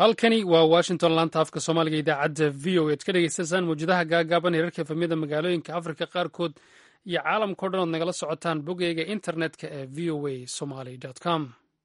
halkani waa washington laanta afka soomaaliga idaacadda v o ead ka dhegeystaysaan mawjadaha gaagaaban heerarka efamyada magaalooyinka afrika qaarkood iyo caalamkao dhan ood nagala socotaan bogeyga internetka ee v o a somaly com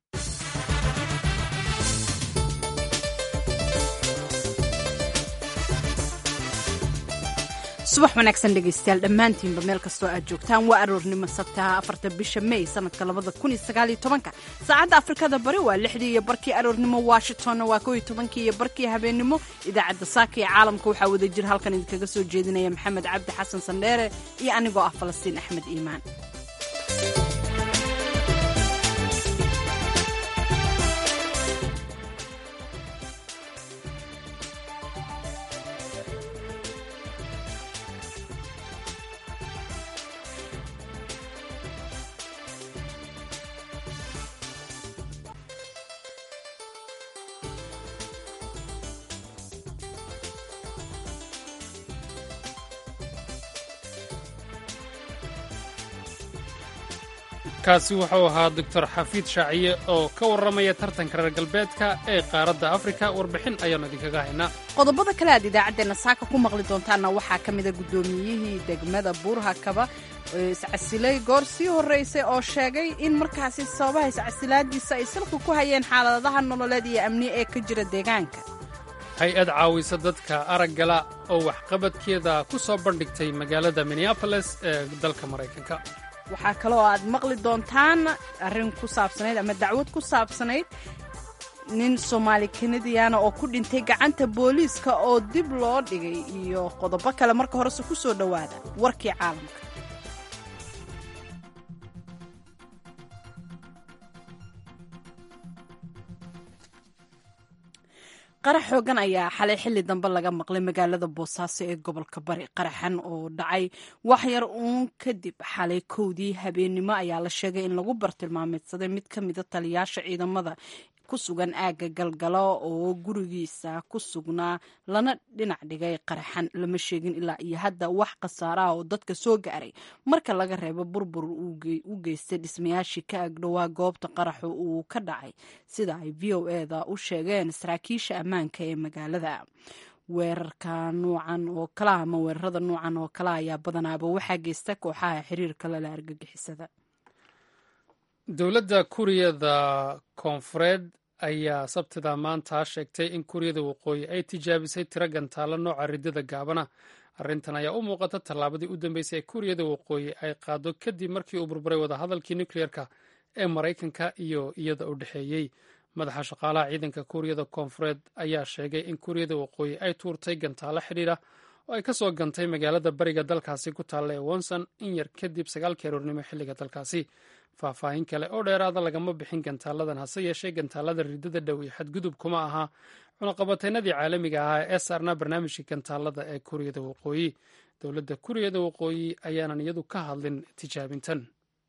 subax wanaagsan dhegaystayaal dhammaantiinba meel kastoo aad joogtaan waa aroornimo sabtaha afarta bisha may sanadka labada kun iyo sagaal iyo tobanka saacadda afrikada bari waa lixdii iyo barkii aroornimo washingtonna waa kow iyo tobankii iyo barkii habeennimo idaacadda saaka iyo caalamka waxaa wada jir halkan idinkaga soo jeedinaya maxamed cabdi xasan sandheere iyo anigoo ah falastiin axmed iimaan kaasi wuxuu ahaa doctor xafiid shaaciye oo ka warramaya tartanka reer galbeedka ee qaaradda afrika warbixin ayaannu idinkaga haynaa qodobada kale aad idaacaddeenna saaka ku maqli doontaanna waxaa ka mida guddoomiyihii degmada buurhakaba iscasilay goor sii horraysay oo sheegay in markaasi sababaha iscasilaadiisa ay salku ku hayeen xaaladaha nololeed iyo amni ee ka jira deegaanka hay-ad caawisa dadka araggala oo waxqabadkeeda ku soo bandhigtay magaalada minneaboles ee dalka maraykanka waxaa kaloo aad maqli doontaan arrin ku saabsanayd ama dacwad ku saabsanayd nin soomaali kanadiyaana oo ku dhintay gacanta booliiska oo dib loo dhigay iyo qodobo kale marka horese ku soo dhowaada warkii caalamka qarax xoogan ayaa xalay xilli dambe laga maqlay magaalada boosaaso ee gobolka bari qaraxan oo dhacay wax yar uun kadib xalay kowdii habeennimo ayaa la sheegay in lagu bartilmaameedsaday mid ka mida taliyaasha ciidamada ku sugan aagga galgalo oo gurigiisa ku sugnaa lana dhinac dhigay qaraxan lama sheegin ilaa iyo hadda wax khasaaraha oo dadka soo gaaray marka laga reebo burbur u geystay dhismayaashii ka agdhowaa goobta qaraxu uu ka dhacay sida ay v o eda u sheegeen saraakiisha ammaanka ee magaalada weerarka nuucan oo kala ama weerarada nuucan oo kale ayaa badanaaba waxaa geysta kooxaha xiriirka lala argagixisada dowladda kuuriyada koonfureed ayaa sabtida maanta sheegtay in kuuriyada waqooyi ay tijaabisay tiro gantaalo nooca ridada gaabana arrintan ayaa u muuqata tallaabadii u dambeysay ee kuuriyada waqooyi ay qaado kadib markii uu burburay wadahadalkii nukleerka ee maraykanka iyo iyada u dhexeeyey madaxa shaqaalaha ciidanka kuuriyada koonfureed ayaa sheegay in kuuriyada waqooyi ay tuurtay gantaalo xidhiidha oo ay ka soo gantay magaalada bariga dalkaasi ku taalla ee wonson in yar kadib sagaalkii aroornimo xilliga dalkaasi faahfaahin kale oo dheeraada lagama bixin gantaaladan hase yeeshee gantaalada ridada dhow iyo xadgudub kuma aha cunaqabateynadii caalamiga ahaa ee saarnaa barnaamijka gantaalada ee kuuriyada waqooyi dowladda kuuriyada waqooyi ayaanan iyadu ka hadlin tijaabintan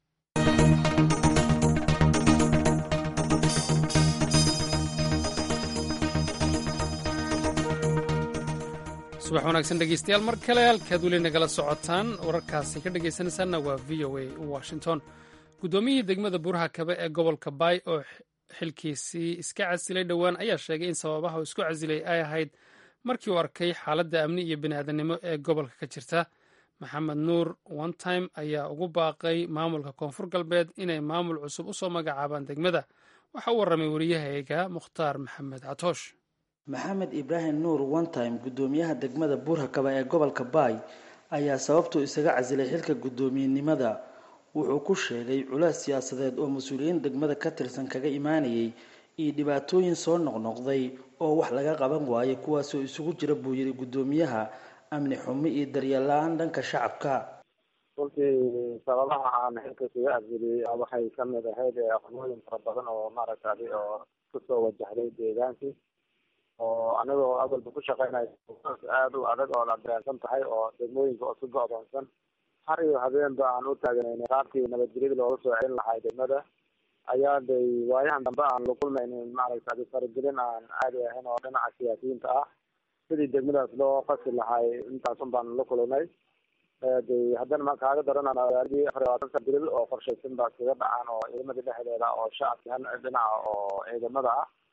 subax wanaagsan dhegeystayaal mar kale halkaad weli nagala socotaan wararkaasi ka dhegeysanaysaanna waa v o a washington guddoomiyihii degmada buuraha kabe ee gobolka baay oo xilkiisii iska casilay dhowaan ayaa sheegay in sababaha uu isku casilay ay ahayd markii uu arkay xaaladda amni iyo bini'aadanimo ee gobolka ka jirta maxamed nuur one time ayaa ugu baaqay maamulka koonfur galbeed inay maamul cusub u soo magacaabaan degmada waxa u warramay wariyahayga mukhtaar maxamed catoosh maxamed ibraahim nuur one time guddoomiyaha degmada buurhakaba ee gobolka baay ayaa sababtuu isaga casilay xilka guddoomiyenimada wuxuu ku sheegay culays siyaasadeed oo mas-uuliyiin degmada ka tirsan kaga imaanayay iyo dhibaatooyin soo noqnoqday oo wax laga qaban waayo kuwaasoo isugu jira buu yidhi guddoomiyaha amni xumi iyo daryeel la-aan dhanka shacabka runtii sababaha aan xilka isaga casiliyey waxay kamid ahayd aqnooyin fara badan oo maaragtay oo kusoo wajahday deegaankii oo anigoo awalba ku shaqeynayo aada u adag oo la dareensan tahay oo degmooyinka oo si go-doonsan har iyo habeenba aan u taaganayna qaabkii nabadgelyada looga soo celin lahay degmada ayaa day waayahan dambe aan la kulmaynin maaragtay faragelin aan caadi ahayn oo dhinaca siyaasiyiinta ah sidii degmadaas loo qasi lahay intaasun baan la kulmay de haddana ma kaaga daranaan magaaladii afar iyo labaatan sabril oo qorshaysan baa iskaga dhacaan oo ciidamada dhexdeeda oo shacabki han dhinaca oo ciidamada ah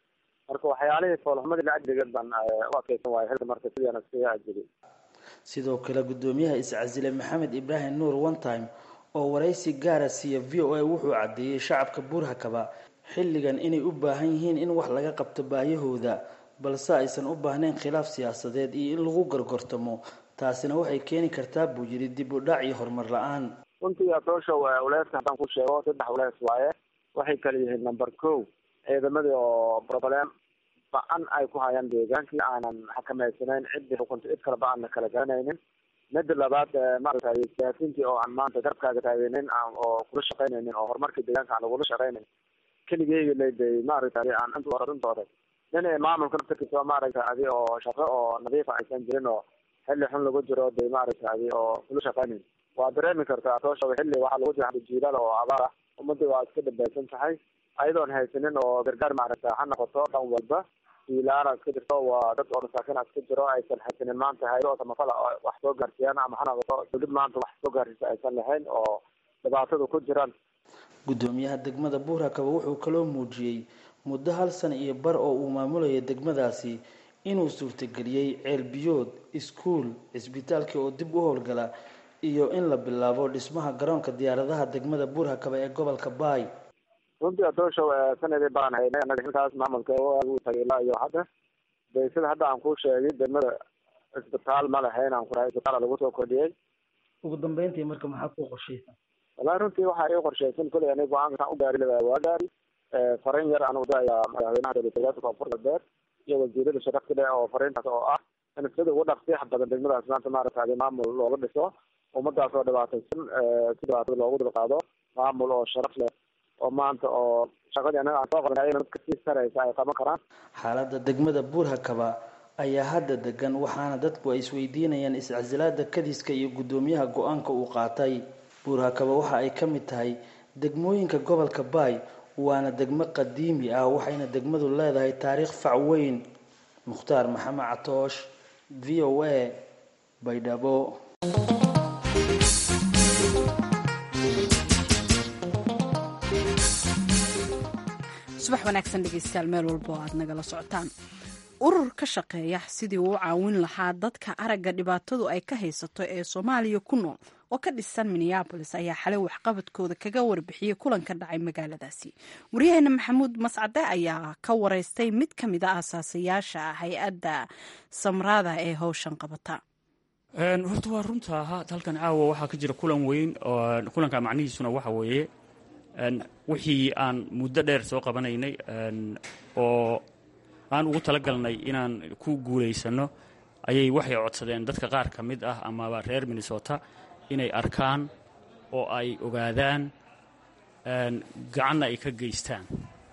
marka waxyaalihii foolxumadii la ajrigeed baan u adkeysan waaya xilka marka sidiana iskaga ajriyay sidoo kale guddoomiyaha iscasile maxamed ibraahim nuur one time oo waraysi gaara siiya v o a wuxuu caddeeyey shacabka buurhakaba xilligan inay u baahan yihiin in wax laga qabto baayahooda balse aysan u baahnayn khilaaf siyaasadeed iyo in lagu gorgortamo taasina waxay keeni kartaa buu yidhi dib u dhac iyo horumar la-aan runtii atoosha uleeska haddaan ku sheego saddex ulees waaye waxay kala yihiin number ko ciidamadii oo problem ba-an ay ku hayaan deegaankii aanan xakameysanayn ciddii xukunta cid kaleba aanna kala garanaynin mida labaad maaragtay siyaasiintii oo aan maanta garabkaaga taageynin oo kula shaqaynaynin oo horumarkii deegaanka aan lagula shaqaynayn keligeyga leday maaragtay aan intooda nin maamulka naftarkiisa maaragtay adi oo shaqo oo nadiifa aysan jirin oo xilli xun lagu jiro de maaragtay adi oo kula shaqaynayn waa dareemi kartaa toosha xilli waxaa lagu jira jiilal oo abaar ah ummadii waa iska dhabaysan tahay ayadoon haysanin oo gargaar maaragtay ha noqoto dhan walba jiilaana iska jirto waa dad oo masaakiina iska jiro aysan haysanin maanta hayado samafala wax soo gaarsiiyaan ama ha noqoto dowlad maanta wax soo gaarsiisa aysan lahayn oo dhibaatada ku jiraan guddoomiyaha degmada buurakaba wuxuu kaloo muujiyey muddo hal sana iyo bar oo uu maamulayay degmadaasi inuu suurtageliyey ceelbiyood iskuul cisbitaalkii oo dib u howlgala iyo in la bilaabo dhismaha garoonka diyaaradaha degmada buurhakaba ee gobolka baay runtii adooshow sanadii baan haynay anaga xilkaas maamulka uu tagay ilaa iyo hadda de sida hadda aan ku sheegay degmada isbitaal ma lahayn aan kurahay isbitaala lagu soo kordhiyey ugu dambeyntii marka maxaa ku qorshaysan wallahi runtii waxaa ii qorshaysan kuley ani go-aanka u gaari lahaa waa gaari fariin yar aan udaya madaxweynaha dowladgoboleedka koonfur galbeed iyo wasiirada sharafta leh oo fariintaas oo ah in sida ugu dhaqsiyax badan degmadaas maanta maaragtay maamul looga dhiso ummadaas oo dhibaataysan si dhibaatada loogu dulqaado maamul oo sharaf leh oo maanta oo shaqadii anaga aan soo qabanay ayna dadka sii saraysa ay qaban karaan xaaladda degmada buurhakaba ayaa hadda degan waxaana dadku ay isweydiinayaan iscasilaada kadiska iyo guddoomiyaha go-aanka uu qaatay buurhakaba waxa ay ka mid tahay degmooyinka gobolka baay waana degmo qadiimi ah waxayna degmadu leedahay taariikh fac weyn mukhtaar maxamed catoosh v o a baydhabo subax wanaagsan dhegeystayaal meel walba oo aad nagala socotaan urur ka shaqeeya sidii uu u caawin lahaa dadka aragga dhibaatadu ay ka haysato ee soomaaliya ku nool oo ka dhisan minneabolis ayaa xalay waxqabadkooda kaga warbixiyey kulan ka dhacay magaaladaasi waryaheena maxamuud mascade ayaa ka wareystay mid ka mid a aasaasayaasha hay-adda samraada ee howshan qabata horta waa runta halkan caawa waxaa ka jira kulan weyn kulanka macnihiisuna waxa weeye wixii aan muddo dheer soo qabanaynay oo aan ugu talagalnay inaan ku guulaysano ayay waxay codsadeen dadka qaar ka mid ah amaba reer minnesota inay arkaan oo ay ogaadaan gacanna ay ka geystaan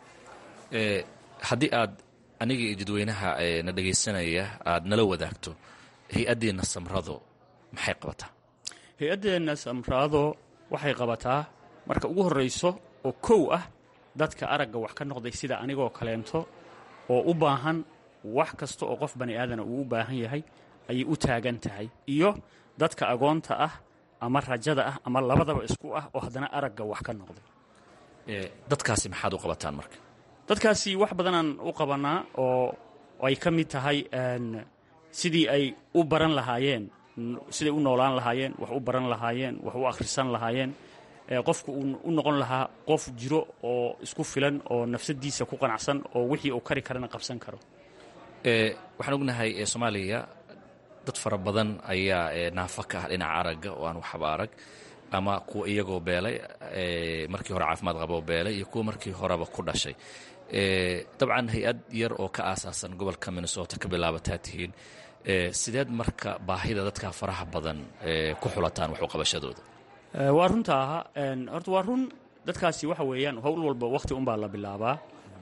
haddii aad aniga iyo dadweynaha na dhegaysanaya aad nala wadaagto hay-addeenna samrado maxay qabataa hay-addeenna samraado waxay qabataa marka ugu horrayso oo kow ah dadka aragga wax ka noqday sida anigoo kaleento oo u baahan wax kasta oo qof bani aadana uu u baahan yahay ayay u taagan tahay iyo dadka agoonta ah ama rajada ah ama labadaba isku ah oo haddana aragga wax ka noqday dadkaasi maxaad u qabataan marka dadkaasi wax badanaan u qabanaa oo ay ka mid tahay sidii ay u baran lahaayeen siday u noolaan lahaayeen wax u baran lahaayeen wax u akhrisan lahaayeen qofku uu u noqon lahaa qof jiro oo isku filan oo nafsadiisa ku qanacsan oo wixii uu kari karana qabsan karo waxaan ognahay soomaaliya dad fara badan ayaa naafa ka ah dhinaca aragga oo aan waxba arag ama kuwa iyagoo beelay markii hore caafimaad qaboo beelay iyo kuwa markii horeba ku dhashay dabcan hay-ad yar oo ka aasaasan gobolka minnesota ka bilaabataa tihiin sideed marka baahida dadka faraha badan ku xulataan wax u qabashadooda waa runta aha horta waa run dadkaasi waxa weeyaan howl walba wakhti unbaa la bilaabaa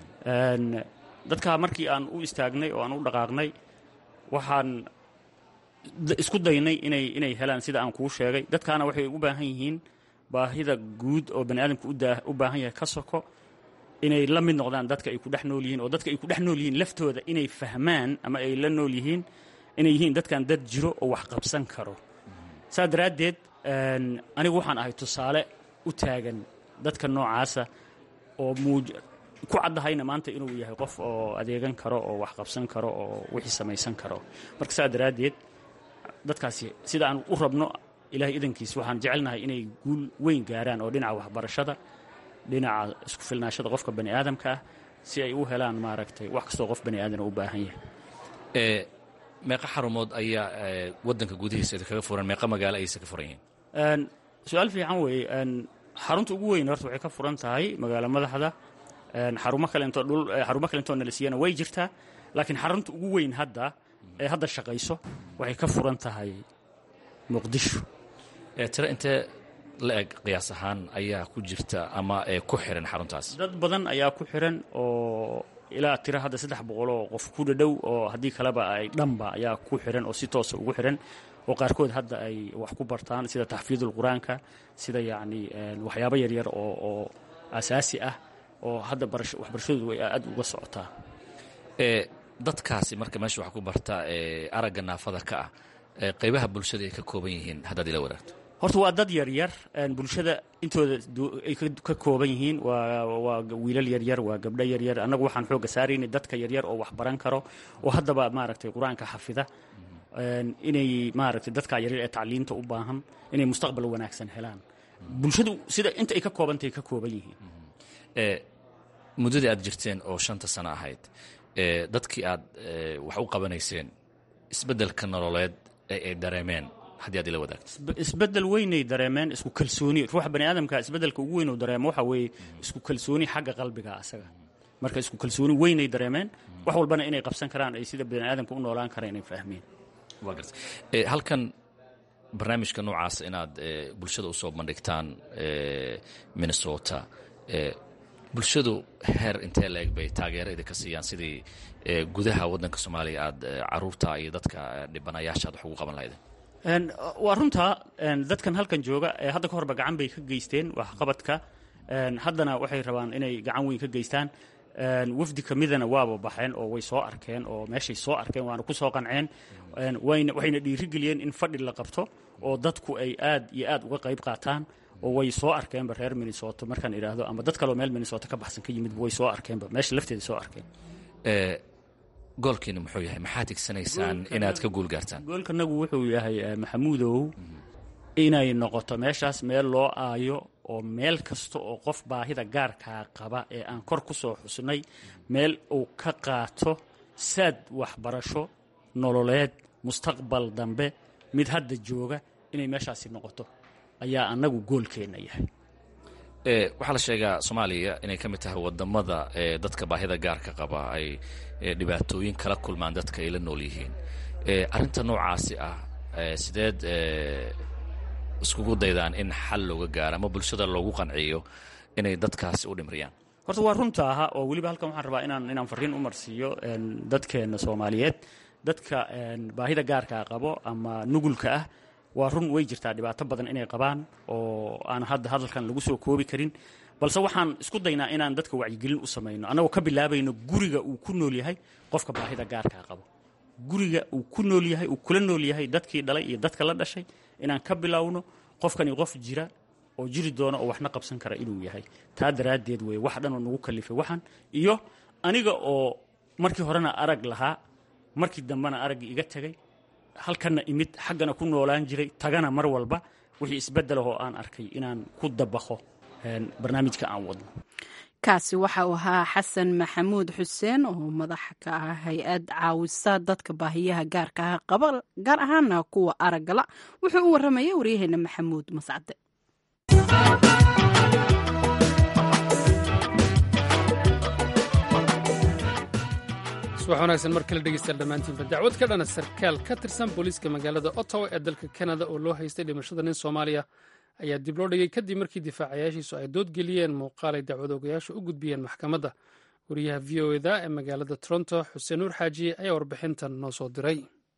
dadka markii aan u istaagnay oo aan u dhaqaaqnay waxaan isku daynay inay inay helaan sida aan kuu sheegay dadkaana waxay u baahan yihiin baahida guud oo bani aadamka u baahan yahay ka soko inay la mid noqdaan dadka ay ku dhex nool yihiin oo dadka ay ku dhex nool yihiin laftooda inay fahmaan ama ay la nool yihiin inay yihiin dadkan dad jiro oo wax qabsan karo saa daraaddeed anigu waxaan ahay tusaale u taagan dadka noocaasa oo muuj ku caddahayna maanta inuu yahay qof oo adeegan karo oo wax qabsan karo oo wixii samaysan karo marka saa daraaddeed dadkaasi sida aan u rabno ilaahay idankiis waxaan jecelnahay inay guul weyn gaaraan oo dhinaca waxbarashada dhinaca isku filnaashada qofka bani aadamka ah si ay u helaan maaragtay wax kastoo qof bani aadana u baahan yahay meeqa xarumood ayaa waddanka gudihiisa kaga furan meeqa magaalo ayayse ka furan yihiin su-aal fiican weeye xarunta ugu weyn horta waxay ka furan tahay magaalo madaxda xarumo kalento dhul xarumo kalentoo nalisiyana way jirtaa laakiin xarunta ugu weyn hadda ee hadda shaqayso waxay ka furan tahay muqdisho tiro intee la eg qiyaas ahaan ayaa ku jirta ama ku xiran xaruntaas dad badan ayaa ku xiran oo ilaa tiro hadda saddex boqol oo qof ku dhadhow oo haddii kaleba ay dhanba ayaa ku xiran oo si toosa ugu xiran oo qaarkood hadda ay wax ku bartaan sida taxfiidul qur-aanka sida yacni waxyaabo yaryar oo oo asaasi ah oo hadda waxbarashadoodu way aad uga socotaa dadkaasi marka meesha wax ku barta aragga naafada ka ah qaybaha bulshada ay ka kooban yihiin haddaad ila wadaagto horta waa dad yaryar bulshada intooda ay ka kooban yihiin waa wiilal yaryar waa gabdho yaryar annagu waxaan xoogga saaraynay dadka yaryar oo wax baran karo oo haddaba maaragtay qur-aanka xafida inay maaragtay dadka yaryar ee tacliinta u baahan inay mustaqbal wanaagsan helaan bulshadu sida inta ay ka koobantay ka kooban yihiin muddadii aad jirteen oo shanta sano ahayd dadkii aad wax u qabanayseen isbeddelka nololeed ee ay dareemeen haddii aad ila wadaagto isbeddel weynay dareemeen isku kalsooni ruuxa bani aadamka isbeddelka ugu weyn uu dareemo waxa weeye isku kalsooni xagga qalbiga asaga marka isku kalsooni weynay dareemeen wax walbana inay qabsan karaan ay sida bani aadamka u noolaan karaan inay fahmeen waa garta halkan barnaamijka noocaas inaad bulshada usoo bandhigtaan minnesota bulshadu heer intee la eg bay taageero idinka siiyaan sidii gudaha waddanka soomaaliya aad caruurta iyo dadka dhibanayaasha aad wax ugu qaban lahaydeen waa runtaa dadkan halkan jooga ee hadda ka horba gacan bay ka geysteen waxqabadka haddana waxay rabaan inay gacan weyn ka geystaan wafdi ka midana waaba baxeen oo way soo arkeen oo meeshay soo arkeen waana ku soo qanceen waxayna dhiirigeliyeen in fadhi la qabto oo dadku ay aad iyo aad uga qayb qaataan oo way soo arkeenba reer minnesota markaan idhaahdo ama dad kaleo meel minnesota ka baxsan ka yimidba way soo arkeenba meesha lafteeda soo arkeen goolkiinu muxuu yahay maxaad tigsanaysaan inaad ka guul gaartaan goolkanagu wuxuu yahay maxamuudow inay noqoto meeshaas meel loo aayo oo meel kasta oo qof baahida gaarkaa qaba ee aan kor ku soo xusnay meel uu ka qaato saad waxbarasho nololeed mustaqbal dambe mid hadda jooga inay meeshaasi noqoto ayaa annagu goolkeenna yahay waxaa la sheegaa soomaaliya inay ka mid tahay wadamada dadka baahida gaarka qaba ay dhibaatooyin kala kulmaan dadka ay la nool yihiin arrinta noocaasi ah sideed iskugu daydaan in xal looga gaaro ama bulshada loogu qanciyo inay dadkaasi u dhimriyaan horta waa runta aha oo weliba halkan waxaan rabaa inaan inaan farriin u marsiiyo dadkeenna soomaaliyeed dadka baahida gaarkaa qabo ama nugulka ah waa run way jirtaa dhibaato badan inay qabaan oo aan hadda hadalkan lagu soo koobi karin balse waxaan isku daynaa inaan dadka wacyigelin u samayno annagoo ka bilaabayno guriga uu ku nool yahay qofka baahida gaarkaa qabo guriga uu ku nool yahay uu kula nool yahay dadkii dhalay iyo dadka la dhashay inaan ka bilowno qofkani qof jira oo jiri doona oo waxna qabsan kara inuu yahay taa daraaddeed wey wax dhanoo nagu kalifay waxan iyo aniga oo markii horena arag lahaa markii dambena araggii iga tegay halkanna imid xaggana ku noolaan jiray tagana mar walba wixii isbeddelahoo aan arkay inaan ku dabaqo barnaamijka aan wadno kaasi waxa uu ahaa xasan maxamuud xuseen oo madaxa ka ah hay-ad caawisa dadka baahiyaha gaarka ah qaba gaar ahaana kuwa araggala wuxuu u warramayay waryaheena maxamuud mascade subax wanaagsan mar kale dhegeystayaal dhammaantiinba dacwad ka dhana sarkaal ka tirsan booliiska magaalada ottawa ee dalka kanada oo loo haystay dhimashada nin soomaaliya ayaa dib loo dhigay kadib markii difaacayaashiisu ay doodgeliyeen muuqaal ay dacwadoogayaashu u gudbiyeen maxkamadda wariyaha v o eda ee magaalada toronto xuseen nuur xaajiye ayaa warbixintan noo soo diray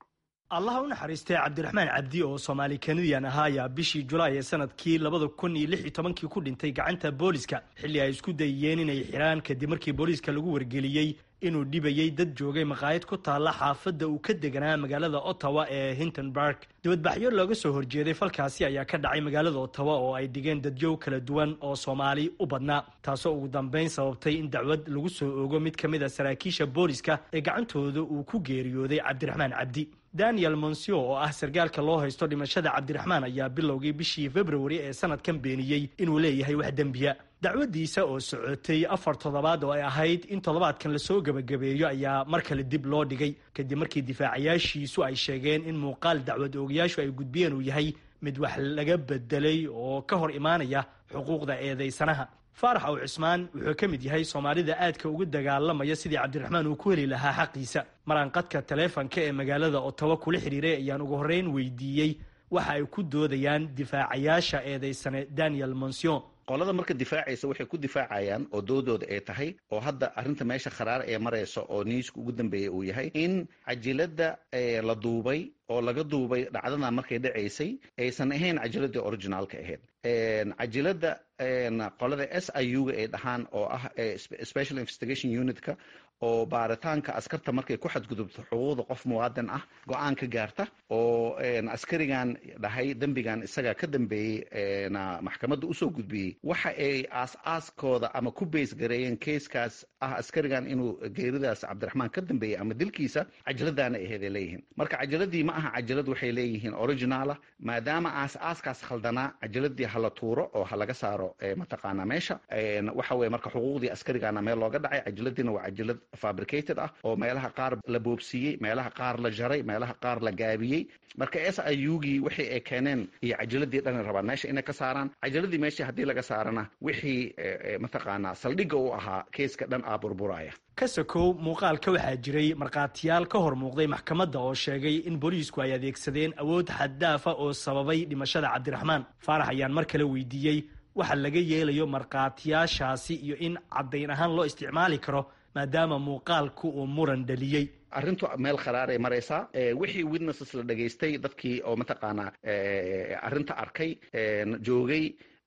allaha u naxariistay cabdiraxmaan cabdi oo soomaali kanadian ahaa ayaa bishii julaay ee sanadkii labada kun iyo lix iyo tobankii ku dhintay gacanta booliska xilli ay isku dayiyeen inay xidhaan kadib markii booliiska lagu wargeliyey inuu dhibayey dad joogay maqaayad ku taalla xaafadda uu ka deganaa magaalada ottawa ee hintonburg dibadbaxyo looga soo horjeeday falkaasi ayaa ka dhacay magaalada ottawa oo ay dhigeen dadyow kala duwan oo soomaali u badnaa taasoo ugu dambeyn sababtay in dacwad lagu soo ogo mid ka mid a saraakiisha booliska ee gacantooda uu ku geeriyooday cabdiraxmaan cabdi daniel monsio oo ah sargaalka loo haysto dhimashada cabdiraxmaan ayaa bilowgii bishii februari ee sanadkan beeniyey inuu leeyahay wax dembiya dacwadiisa oo socotay afar toddobaad oo ay ahayd in toddobaadkan lasoo gebagabeeyo ayaa mar kale dib loo dhigay kadib markii difaacayaashiisu ay sheegeen in muuqaal dacwad oogayaashu ay gudbiyeen uu yahay mid wax laga bedelay oo ka hor imaanaya xuquuqda eedeysanaha faarax aw cismaan wuxuu ka mid yahay soomaalida aadka ugu dagaalamaya sidii cabdiraxmaan uu ku heli lahaa xaqiisa maraanqadka taleefanka ee magaalada ottawa kula xidhiiray ayaan ugu horreyn weydiiyey waxa ay ku doodayaan difaacayaasha eedeysane daniel monsion qolada marka difaacaysa waxay ku difaacayaan oo doodooda ay tahay oo hadda arrinta meesha kharaar ee maraysa oo niiska ugu dambeeya uu yahay in cajiladda la duubay oo laga duubay dhacdadan markay dhacaysay aysan ahayn cajiladii originaalka ahayd cajiladda qolada s i u ga ay dhahaan oo ah special investigation unitka oo baaritaanka askarta markay ku xadgudubto xuquuqda qof muwaadin ah go-aan ka gaarta oo askarigan dhahay dembigan isaga ka dambeeyey maxkamadda usoo gudbiyey waxa ay aas-aaskooda ama ku bays gareeyeen keiskaas ah askarigan inuu geeridaas cabdiraxmaan ka dambeeyey ama dilkiisa cajaladaana aheed ay leeyihiin marka cajaladii ma aha cajalad waxay leeyihiin originaala maadaama aas-aaskaas khaldanaa cajaladii hala tuuro oo ha laga saaro mataqaanaa meesha waxa weye marka xuquuqdii askarigana meel looga dhacay cajaladiina waa cajalad fabricated ah oo meelaha qaar la boobsiiyey meelaha qaar la jaray meelaha qaar la gaabiyey marka s i u gii wixii ay keeneen iyo cajaladii dhan rabaan meesha inay ka saaraan cajaladii meeshii haddii laga saarana wixii mataqaanaa saldhigga u ahaa keiska dhan aa burburaya ka sokow muuqaalka waxaa jiray markhaatiyaal ka hor muuqday maxkamadda oo sheegay in booliisku ay adeegsadeen awood xaddaafa oo sababay dhimashada cabdiraxmaan faarax ayaan mar kale weydiiyey waxa laga yeelayo markhaatiyaashaasi iyo in caddayn ahaan loo isticmaali karo maadaama muuqaalku uu muran dhaliyey arrintu meel kharaaray maraysaa wixii witnesses la dhegaystay dadkii oo mataqaanaa arrinta arkay joogay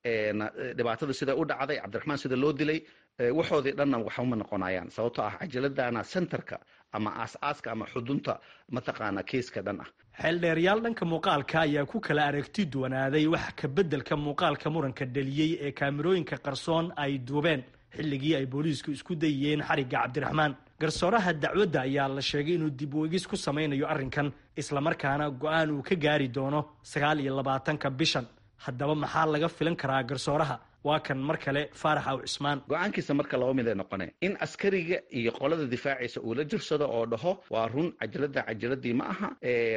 dhibaatada sida u dhacday cabdiraxmaan sida loo dilay waxoodii dhanna waxuma noqonayaan sababtoo ah cajaladana centerka ama aas-aaska ama xudunta mataqaanaa keiska dhan ah xeeldheeryaal dhanka muuqaalka ayaa ku kala aragti duwanaaday wax ka beddelka muuqaalka muranka dhaliyey ee kaamirooyinka qarsoon ay duubeen xilligii ay booliisku isku dayiyeen xarigga cabdiraxmaan garsooraha dacwadda ayaa la sheegay inuu dib u egis ku samaynayo arrinkan islamarkaana go-aan uu ka gaari doono sagaal iyo labaatanka bishan haddaba maxaa laga filan karaa garsooraha waa kan mar kale faarax aw cismaan go-aankiisa marka laba mid ay noqoneen in askariga iyo qolada difaacaysa uu la jirsado oo dhaho waa run cajalada cajaladii ma aha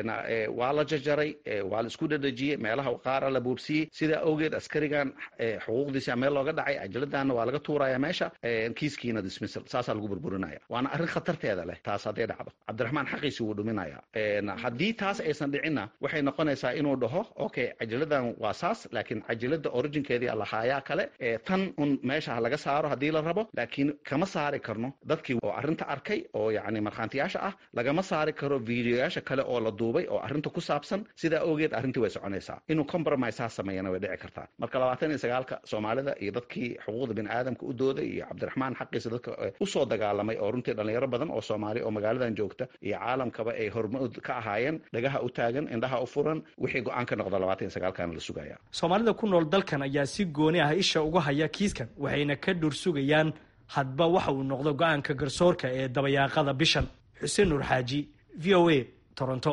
waa la jajaray waa la isku dhadhajiyey meelaha qaara la boobsiyey sidaa awgeed askarigan xuquuqdiisa meel looga dhacay cajaladana waa laga tuuraya meesha kiiskiina dismissal saasaa lagu burburinaya waana arrin khatarteeda leh taas hadday dhacdo cabdiraxmaan xaqiisi wuu dhuminaya haddii taas aysan dhicinna waxay noqonaysaa inuu dhaho okay cajaladan waa saas laakiin cajalada originkeedii lahaayaa kale tan un meesha ha laga saaro haddii la rabo laakiin kama saari karno dadkii oo arrinta arkay oo yacni markhaantiyaasha ah lagama saari karo videoyaasha kale oo la duubay oo arrinta ku saabsan sidaa awgeed arrintii way soconaysaa inuu compromise ha sameeyana way dhici kartaa marka labaatan iyo sagaalka soomaalida iyo dadkii xuquuqda bini aadamka u dooday iyo cabdiraxmaan xaqiisa dadka usoo dagaalamay oo runtii dhalinyaro badan oo soomaali oo magaaladan joogta iyo caalamkaba ay hormood ka ahaayeen dhagaha u taagan indhaha u furan wixii go-aan ka noqda labaatan iyo sagaalkana la sugaya soomaalida ku nool dalkan ayaa si gooni ah isha uga haya kiiskan waxayna ka dhur sugayaan hadba waxa uu noqdo go-aanka garsoorka ee dabayaaqada bishan xuseen nuur xaaji v o a toronto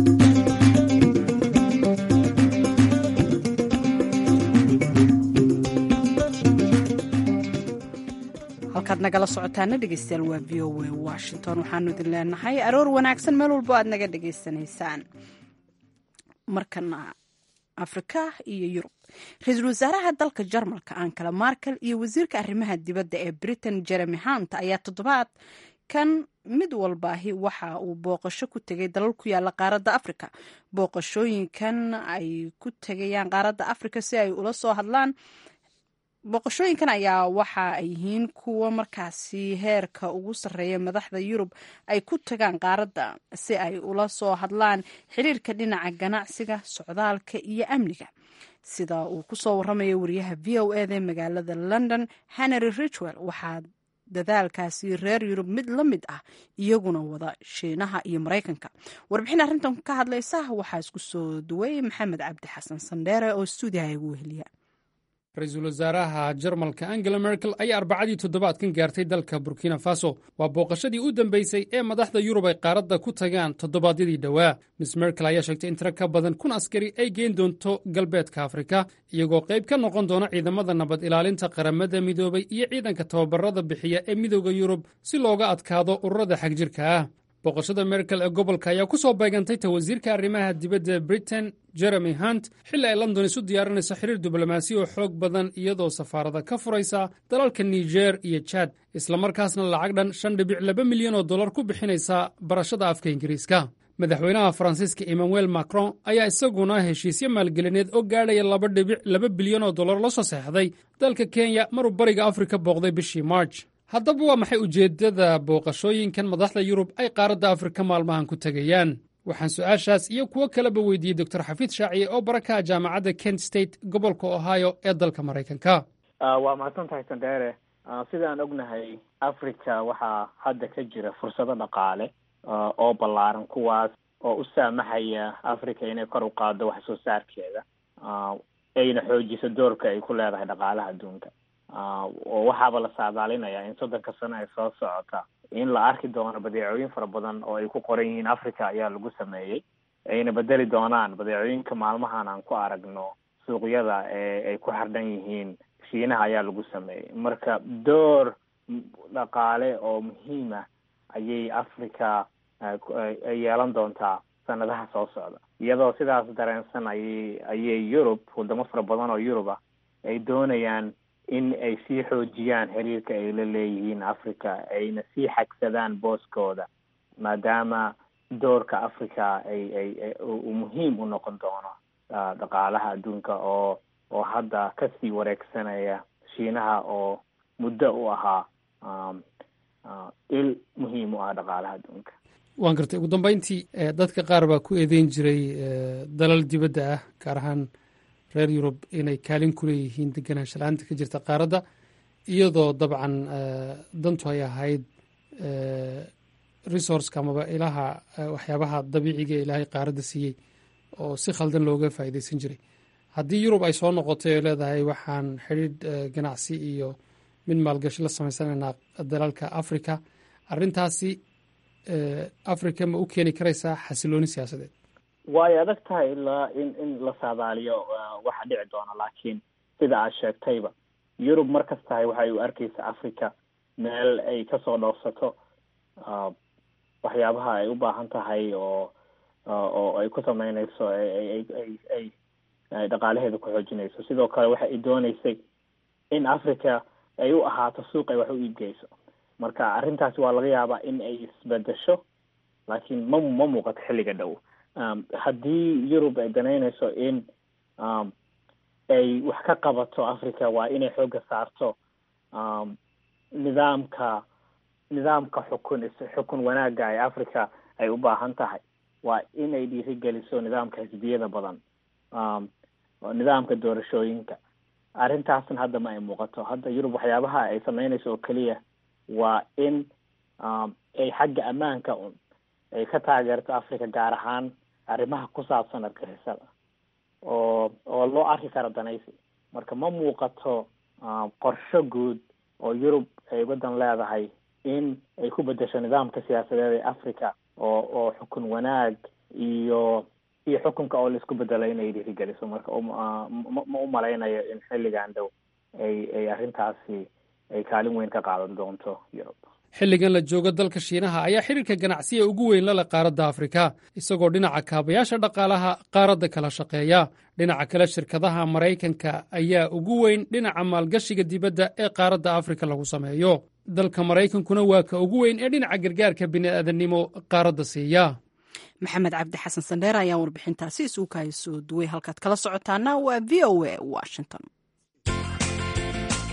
halkaad nagala socotaana dhegeystayaal waa v o a washington waxaanu idin leenahay aroor wanaagsan meel walbo aad naga dhegaysanaysaan markana afrika iyo yurub ra-iisul wasaaraha dalka jarmalka ankala markel iyo wasiirka arrimaha dibadda ee britain jeremy hunt ayaa toddobaad kan mid walbaahi waxa uu booqasho ku tegay dalal ku yaala qaaradda afrika booqashooyinkan ay ku tegayaan qaaradda afrika si ay ula soo hadlaan booqashooyinkan ayaa waxa ay yihiin kuwa markaasi heerka ugu sarreeya madaxda yurub ay ku tagaan qaaradda si ay ula soo hadlaan xiriirka dhinaca ganacsiga socdaalka iyo amniga sida uu ku soo warramaya wariyaha v o eda magaalada london henry richwell waxaa dadaalkaasi reer yurub mid la mid ah iyaguna wada shiinaha iyo maraykanka warbixin arrintan ka hadlaysa waxaa isku soo duway maxamed cabdi xasan sandheere oo stuudiyaha igu weheliya ra-iisul wasaaraha jarmalka angela merkel ayaa arbacadii toddobaadkan gaartay dalka burkina faso waa booqashadii u dambeysay ee madaxda yurub ay qaaradda ku tagaan toddobaadyadii dhowaa miss merkel ayaa sheegtay in tiro ka badan kun askari ay geen doonto galbeedka afrika iyagoo qayb ka noqon doona ciidamada nabad ilaalinta qaramada midoobay iyo ciidanka tababarada bixiya ee midooda yurub si looga adkaado ururada xagjirka ah booqashada merkel ee gobolka ayaa ku soo beegantay ta wasiirka arrimaha dibadda britain jeremy hunt xilli ay london isu diyaarinayso xiriir diblomaasi oo xoog badan iyadoo safaarada ka furaysa dalalka niger iyo jad islamarkaasna lacag dhan shan dhibic laba milyan oo dollar ku bixinaysa barashada afka ingiriiska madaxweynaha faransiiska emmanuel macron ayaa isaguna heshiisyo maalgelineed oo gaadhaya laba dhibic laba bilyan oo dollar la soo seexday dalka kenya maruu bariga afrika booqday bishii march haddaba waa maxay ujeeddada booqashooyinkan madaxda yurub ay qaaradda afrika maalmahan ku tegayaan waxaan su-aashaas iyo kuwo kaleba weydiiyey doctor xafiid shaaciye oo barakaha jaamacadda kent state gobolka ohio ee dalka maraykanka waa mahadsan tahay sandheere sida aan ognahay africa waxaa hadda ka jira fursado dhaqaale oo ballaaran kuwaas oo u saamaxaya africa inay kor u qaado wax soo saarkeeda ayna xoojiso doorka ay ku leedahay dhaqaalaha adduunka oo waxaaba la saadaalinayaa in soddonka sano ee soo socota in la arki doono badeecooyin fara badan oo ay ku qoran yihiin africa ayaa lagu sameeyey ayna bedeli doonaan badeecooyinka maalmahan aan ku aragno suuqyada ee ay ku xardhan yihiin shiinaha ayaa lagu sameeyey marka door dhaqaale oo muhiima ayay africa ay yeelan doontaa sanadaha soo socda iyadoo sidaas dareensan ayay ayay yurub wadamo fara badan oo yurub ah ay doonayaan in ay sii xoojiyaan xiriirka ay la leeyihiin africa ayna sii xagsadaan booskooda maadaama doorka africa ay ay uu muhiim u noqon doono dhaqaalaha adduunka oo oo hadda kasii wareegsanaya shiinaha oo muddo u ahaa il muhiim u ah dhaqaalaha adduunka waan gartay ugu dambeyntii dadka qaar baa ku eedeyn jiray dalal dibadda ah gaar ahaan reer yurub inay kaalin ku leeyihiin deganaansha la-aanta ka jirta qaaradda iyadoo dabcan dantu ay ahayd resourceka amaba ilaha waxyaabaha dabiiciga ilaahay qaaradda siiyey oo si khaldan looga faa'iideysan jiray haddii yurub ay soo noqotay oo leedahay waxaan xidhiidh ganacsi iyo mid maalgashi la samaysanaynaa dalalka africa arrintaasi africa ma u keeni karaysaa xasilooni siyaasadeed way adag tahay ilaa in in la saadaaliyo waxa dhici doona laakiin sida aad sheegtayba yurub mar kastahay waxay u arkeysa africa meel ay kasoo dhoofsato waxyaabaha ay u baahan tahay oo oo ay ku sameyneyso ay ay ay dhaqaalaheeda ku xoojinayso sidoo kale waxa ay dooneysay in africa ay u ahaato suuq ay wax u iibgeyso marka arrintaasi waa laga yaabaa in ay isbedesho laakiin ma ma muuqato xilliga dhow haddii yurub ay danaynayso in ay wax ka qabato africa waa inay xooga saarto nidaamka nidaamka xukun xukun wanaagga ee africa ay u baahan tahay waa inay dhiirigeliso nidaamka xisbiyada badan nidaamka doorashooyinka arrintaasna hadda ma ay muuqato hadda yurub waxyaabaha ay sameynayso oo keliya waa in ay xagga ammaanka un ay ka taageerto africa gaar ahaan arrimaha ku saabsan argixisada oo oo loo arki karo danaysi marka ma muuqato qorsho guud oo yurub ay waddan leedahay in ay ku bedesho nidaamka siyaasadeed ee africa oo oo xukun wanaag iyo iyo xukunka oo laisku bedelo inay dhiirigeliso marka ma u malaynayo in xilligan dhow ay ay arrintaasi ay kaalin weyn ka qaadan doonto yurub xilligan la joogo dalka shiinaha ayaa xiriirka ganacsiga ugu weyn lale qaaradda afrika isagoo dhinaca kaabayaasha dhaqaalaha qaaradda kala shaqeeya dhinaca kale shirkadaha maraykanka ayaa ugu weyn dhinaca maalgashiga dibadda ee qaaradda afrika lagu sameeyo dalka maraykankuna waa ka ugu weyn ee dhinaca gargaarka bini'aadannimo qaaradda siiya maxamed cabdi xasan sandheer ayaa warbixintaasi isuukaya soo duway halkaad kala socotaana waa v o a washington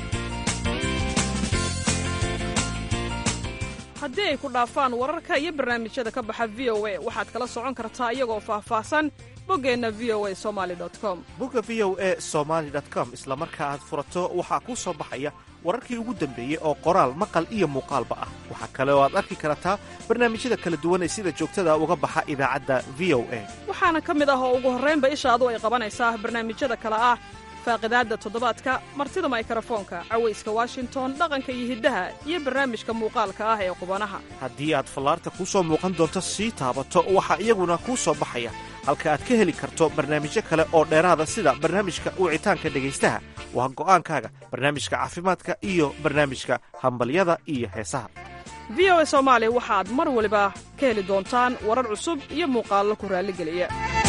haddii ay ku dhaafaan wararka iyo barnaamijyada ka baxa v o a waxaad kala socon kartaa iyagoo faahfaahsan boggeenna v o a somali com bogga v o e somaali com isla marka aad furato waxaa kuu soo baxaya wararkii ugu dambeeyey oo qoraal maqal iyo muuqaalba ah waxaa kale oo aad arki kartaa barnaamijyada kala duwan ee sida joogtada uga baxa idaacadda v o a waxaana ka mid ah oo ugu horraynba ishaadu ay qabanaysaa barnaamijyada kale ah faaqidaadda toddobaadka martida maykarafoonka cawayska washington dhaqanka iyo hiddaha iyo barnaamijka muuqaalka ah ee qubanaha haddii aad fallaarta kuu soo muuqan doonto sii taabato waxaa iyaguna kuu soo baxaya halka aad ka heli karto barnaamijyo kale oo dheeraada sida barnaamijka wicitaanka dhegaystaha waa go'aankaaga barnaamijka caafimaadka iyo barnaamijka hambalyada iyo heesaha v o a soomaali waxaad mar waliba ka heli doontaan warar cusub iyo muuqaallo ku raalligeliya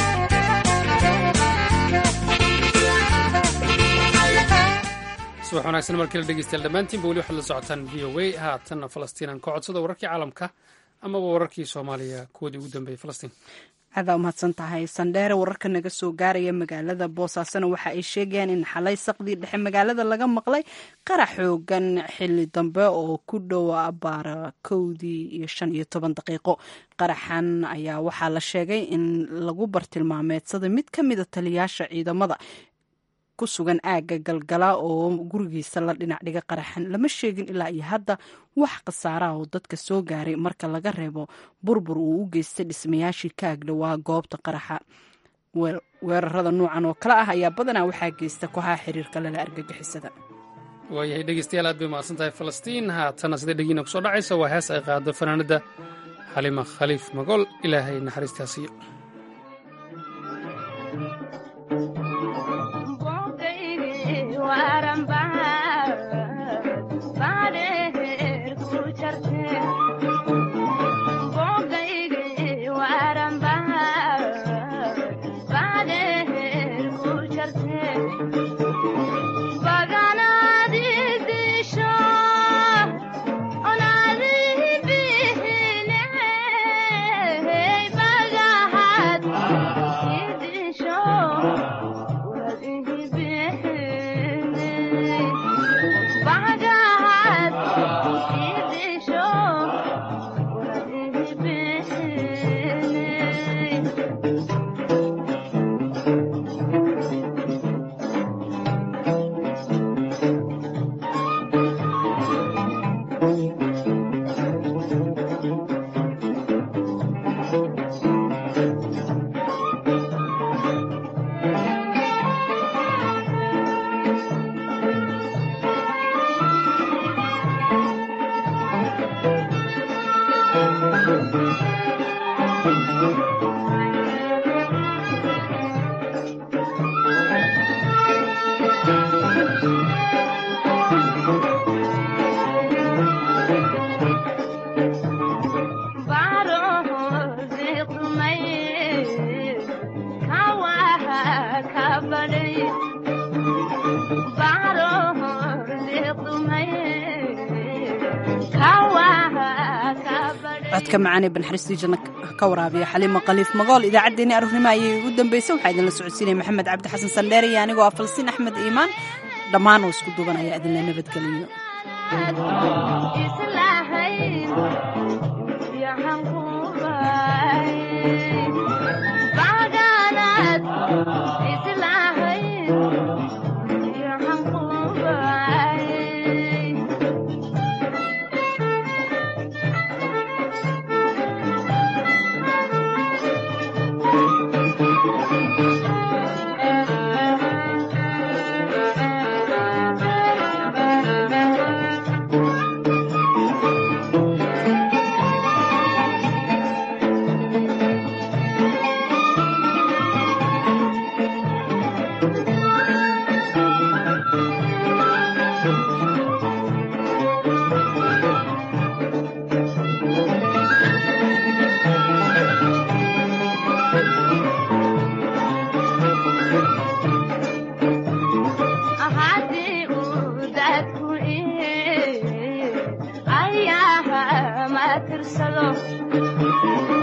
subax wanaagsan markala dhegeystayaal dhammaantiinba weli waxaad la socotaan v o a haatanna falastiinaan ka codsada wararkii caalamka amaba wararkii soomaaliya kuwoodii ugu dambeeyey falastiin adaa umahadsan tahay sandheere wararka naga soo gaaraya magaalada boosaasona waxa ay sheegayaan in xalay saqdii dhexe magaalada laga maqlay qarax xoogan xili dambe oo ku dhowa baara kowdii iyo shan iyo toban daqiiqo qaraxan ayaa waxaa la sheegay in lagu bartilmaameedsada mid ka mida taliyaasha ciidamada ku sugan aagga galgala oo gurigiisa la dhinac dhiga qaraxan lama sheegin ilaa iyo hadda wax khasaaraha oo dadka soo gaaray marka laga reebo burbur uu u geystay dhismayaashii ka agdhowaa goobta qaraxa weerarada nuucan oo kale ah ayaa badanaa waxaa geysta kooxaha xiriirka lala argagixisada waayahay dhegeystayaal aad bay mahadsan tahay falastiin haatana sida dhegiina kusoo dhacaysa waa hees ay qaado fanaanada xalima khaliif magool ilaahay naxariistaasiyo codka macaanee banxariistii janno ka waraabiya xaliima khaliif magool idaacaddeenii aroornimo ayay ugu dambaysay waxaa idinla socodsiinaya maxamed cabdi xasan sandheer iyo anigoo ah falsiin axmed iimaan dhammaan oo isku duubanaya idinla nabadgeliyo tirsado